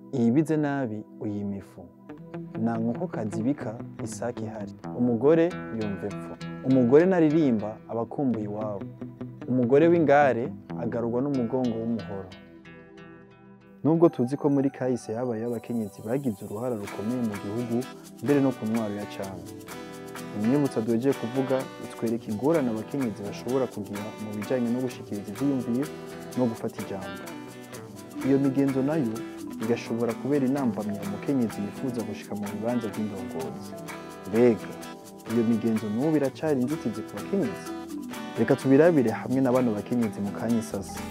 iyibize nabi uyima ifu nta nkokokazi ibika isake ihari umugore yumva epfo umugore naririmba aba akumbuye iwabo umugore w'ingare agarurwa n'umugongo w'umuhoro nubwo tuzi ko muri kahise habayeho abakenyezi bagize uruhara rukomeye mu gihugu mbere no ku ntwaro ya cana imyibutsa duhejeje kuvuga itwereka ingorane abakenyezi bashobora kugira mu bijyanye no gushikiriza ivyiyumviro no gufata ijambo iyo migenzo nayo igashobora kubera intambamyi umukenyezi yifuza gushika mu bibanza by'indongozi mbega iyo migenzo n'ubu iracari inzitizi ku bakenyezi reka tubirabire hamwe na bano bakenyezi mu kanya isasa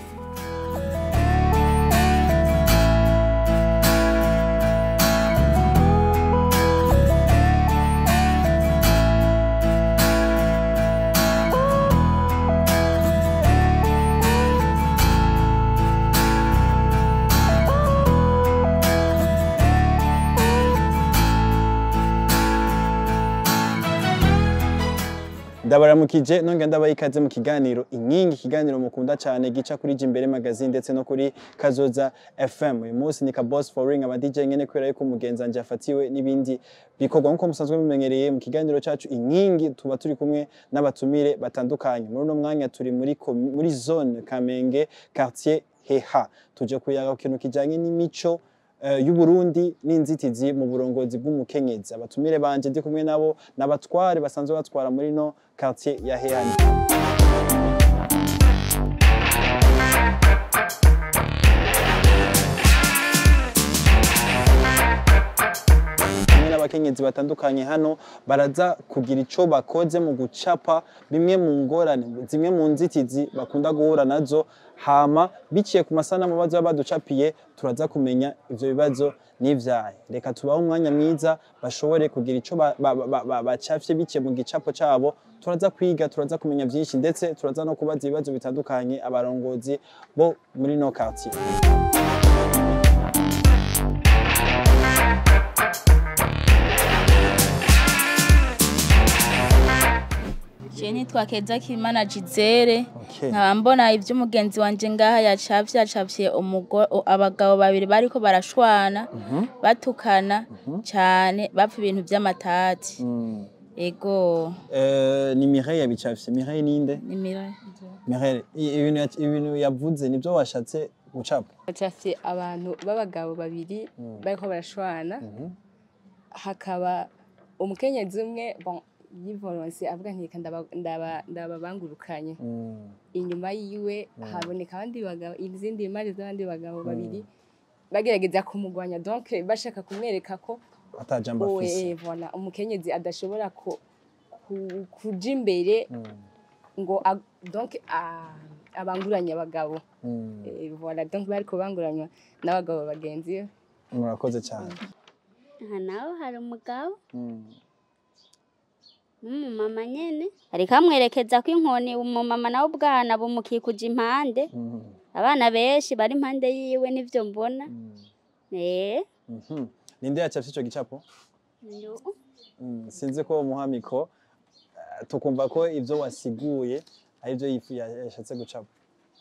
ndabaramukije nongera ndabaha ikaze mu kiganiro inkingi ikiganiro mukunda cyane gica kuri Jimbere magazine ndetse no kuri Kazoza FM uyu munsi ni ka Boss for Ring aba DJ nyene kubera yuko umugenzi wanje afatiwe n'ibindi bikorwa nkuko musanzwe mumenyereye mu kiganiro cacu inkingi tuba turi kumwe n'abatumire batandukanye muri uno mwanya turi muri komi- muri zone Kamenge quartier Heha tuje kuyaga ku kintu kijanye n'imico eh, y'Uburundi n'inzitizi mu burongozi bw'umukenyezi abatumire banje ndi kumwe nabo n'abatware basanzwe batwara muri no quartier ya Hehani hamwe n'abakenyezi batandukanye hano baraza kugira ico bakoze mu gucapa bimwe mu ngorane zimwe mu nzitizi bakunda guhura nazo hama biciye ku masanamu baza baducapiye turaza kumenya ivyo bibazo n'ivyahe reka tubahe umwanya mwiza bashobore kugira ico ba- ba- ba- ba- bacafye biciye mu gicapo cabo turaza kwiga turaza kumenya vyinshi ndetse turaza no kubaza ibibazo bitandukanye abarongozi bo muri no quartier Je nitwa Keza Kimana Jizere Okay. nkaba mbona ivyo umugenzi wanje ngaha yacafye yacafye umugore abagabo babiri bariko barashwana batukana cane bapfa ibintu vy'amatati Mm. ego Eh, ni Mireille yabicafye Mireille ninde nimira Mireille i- ibintu ya- ibintu yavuze nibyo washatse gucapa bacafye abantu b'abagabo babiri bariko barashwana hakaba umukenyezi umwe bon yivoronse avuga nti reka ndaba- ndaba- ndababangurukanye Mm. inyuma yiwe haboneka abandi bagabo izindi imari z'abandi bagabo babiri bagerageza kumugwanya donc bashaka kumwereka ko atajambo afise oe voilà umukenyezi adashobora ku- ku- kuja imbere Mm. ngo ag- donc a- abanguranye abagabo Mm. Eh, voilà donc bariko banguranywa n'abagabo bagenzi be murakoze cyane aha naho hari umugabo Mm. n'umumama nyene ariko amwerekeza ko inkoni umumama nawe ubwana bumukikuje impande Mm. abana benshi bari impande yiwe nivyo mbona Mm. eh Mhm. ninde yacafye ico gicapo Mm, sinzi ko muhamiko eh, tukumva ko ivyo wasiguye ari byo yifu ya- yashatse gucapa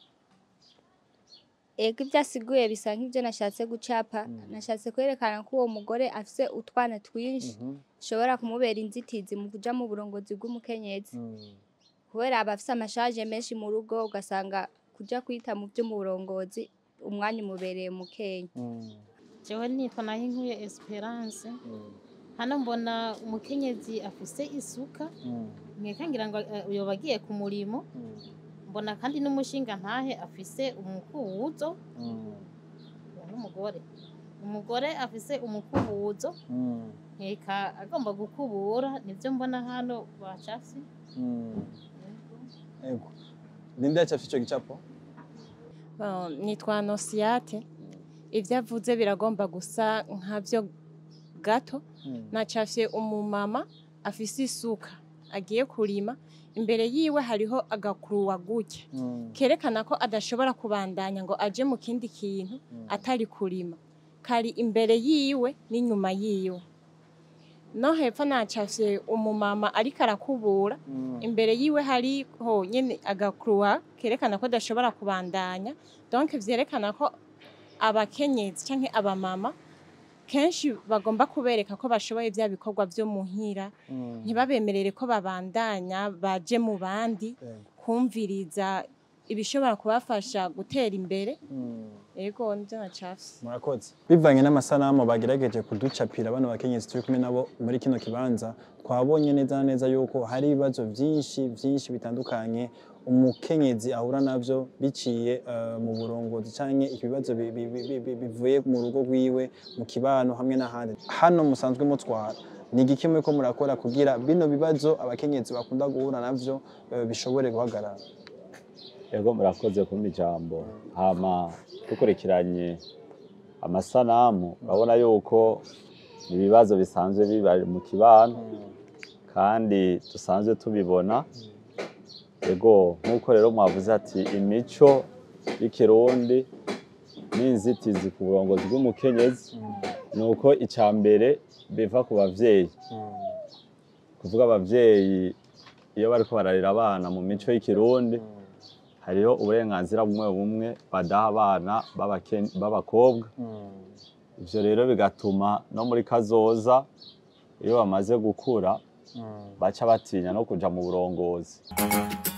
ego ibyo asiguye bisa nk'ibyo nashatse gucapa nashatse kwerekana ko uwo mugore afise utwana twinshi Mhm. bishobora kumubera inzitizi mu kuja mu burongozi bw'umukenyezi Mm. kubera aba afise amashaje menshi mu rugo ugasanga kuja kwita mu vy'umurongozi umwanya umubereye mukenya Mm. jewe nitwa naho inkuye esperance Mm. hano mbona umukenyezi afise isuka Mm. mweka ngira ngo eh, yoba agiye ku murimo Mm. mbona kandi n'umushinga ntahe afise umukubuzo Mm. uwo n'umugore umugore afise umukubuzo Mm. nkeka agomba gukubura nivyo mbona hano bacafye Mm. Ego. Ninde yacafye ico gicapo? Bon, nitwa Nosiate ivyo avuze biragomba gusa nkavyo gato Mm. nacafye umumama afise isuka agiye kurima imbere yiwe hariho agakuruwa gutya Mm. kerekana ko adashobora kubandanya ngo aje mu kindi kintu atari kurima kari imbere yiwe n'inyuma yiwe no hepfo nacafye umumama ariko arakubura Mm. imbere yiwe hariho nyene agakuruwa kerekana ko adashobora kubandanya donc vyerekana ko abakenyezi canke abamama kenshi bagomba kubereka ko bashoboye bya bikorwa vyo muhira ntibabemerere ko babandanya baje mu bandi kumviriza ibishobora kubafasha gutera imbere ego nivyo nacafye murakoze bivanye n'amasanamu bagerageje kuducapira bano bakenyezi turi kumwe nabo muri kino kibanza twabonye neza na neza yuko hari ibibazo byinshi byinshi bitandukanye umukenyezi ahura navyo biciye eh, mu burongozi canke ibibazo bi- bi- bi- bi- bivuye mu rugo rwiwe mu kibano hamwe n'ahandi hano musanzwe mutwara ni igiki muriko murakora kugira bino bibazo abakenyezi bakunda guhura navyo eh, bishobore guhagarara Ego murakoze kumpa ijambo hama dukurikiranye amasanamu urabona yuko ibibazo bisanzwe biba mu kibano kandi dusanzwe tubibona ego nk'uko rero mwavuze ati imico y'ikirundi n'inzitizi ku burongozi bw'umukenyezi ni uko icya mbere biva ku bavyeyi kuvuga abavyeyi iyo bariko bararera abana mu mico y'ikirundi hariho uburenganzira bumwe bumwe badaha abana b'abake- b'abakobwa ivyo rero bigatuma no muri kazoza iyo bamaze gukura baca batinya no kuja mu burongozi